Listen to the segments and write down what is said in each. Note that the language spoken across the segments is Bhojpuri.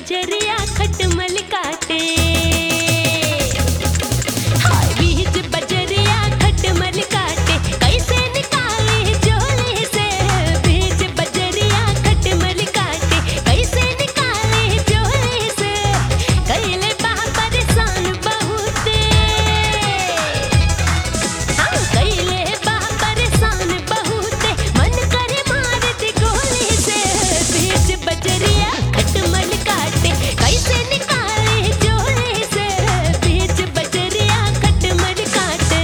बजरिया खटमल काटे हाय बीच बजरिया खटमल काटे कैसे निकाले चोले से बीच बजरिया खटमल काटे कैसे निकाले चोले से कैले बा परेशान बहुते हाँ कैले बा परेशान बहुते मन करे मार दी गोली से बीच बजरिया खटमल काटे कैसे निकाले चोले से बीच बजरिया खटमल काटे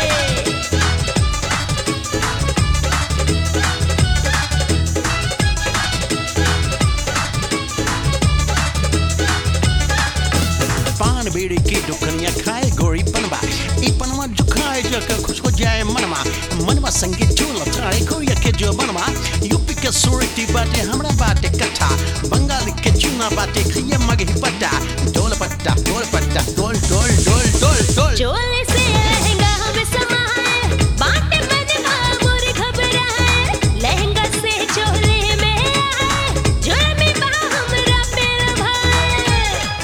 पान बीड़ी की दुकनिया खाए गोरी पनवा ई पनवा जो खाए जो कर खुश हो जाए मनवा मनवा संगीत जो लचाए कोरिया के जो मनवा यूपी के सूरती बाटे हमरा बाटे कट्ठा बंगाल के चूना बाटे खैया मगही पट्टा डोल पट्टा डोल पट्टा डोल डोल डोल डोल डोल चोले से लहंगा हम समाए बाटे बनवा मोर घबराए लहंगा से चोले में आए जुर्मी बा हमरा पेड़ भाए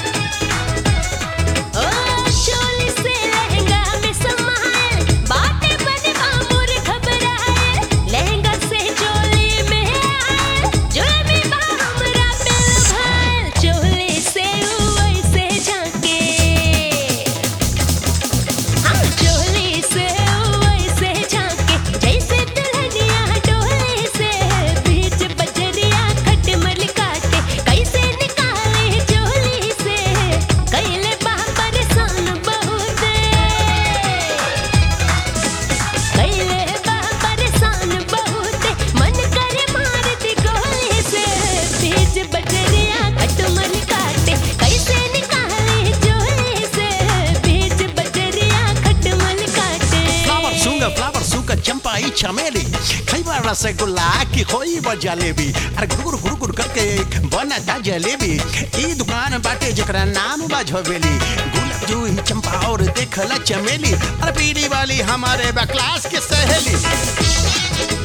ओ चोले से लहंगा में समाए बाटे बनवा मोर घबराए लहंगा से चोले में आए जुर्मी बा हमरा पेड़ भाए चोले से वैसे झांके हाँ चोली से वैसे झांके जैसे दुल्हनिया डोले से बीच बजरिया खटमल काटे कैसे निकाले चोली से कैले बा परेशान बहुते कैले बा परेशान बहुते मन करे मार दी गोली से बीच बजरिया खटमल काटे कैसे निकाले चोली से बीच बजरिया खटमल काटे फ्लावर सूंगा फ्लावर सूंगा चंपा ई चमेली खैबा रसगुल्ला की खोई व जलेबी अरे गुरु गुरु गुरु करके बना ता जलेबी ई दुकान बाटे जकरा नाम बा झोबेली गुलाब जूही चंपा और देखला चमेली अरे पीली वाली हमारे बा क्लास के सहेली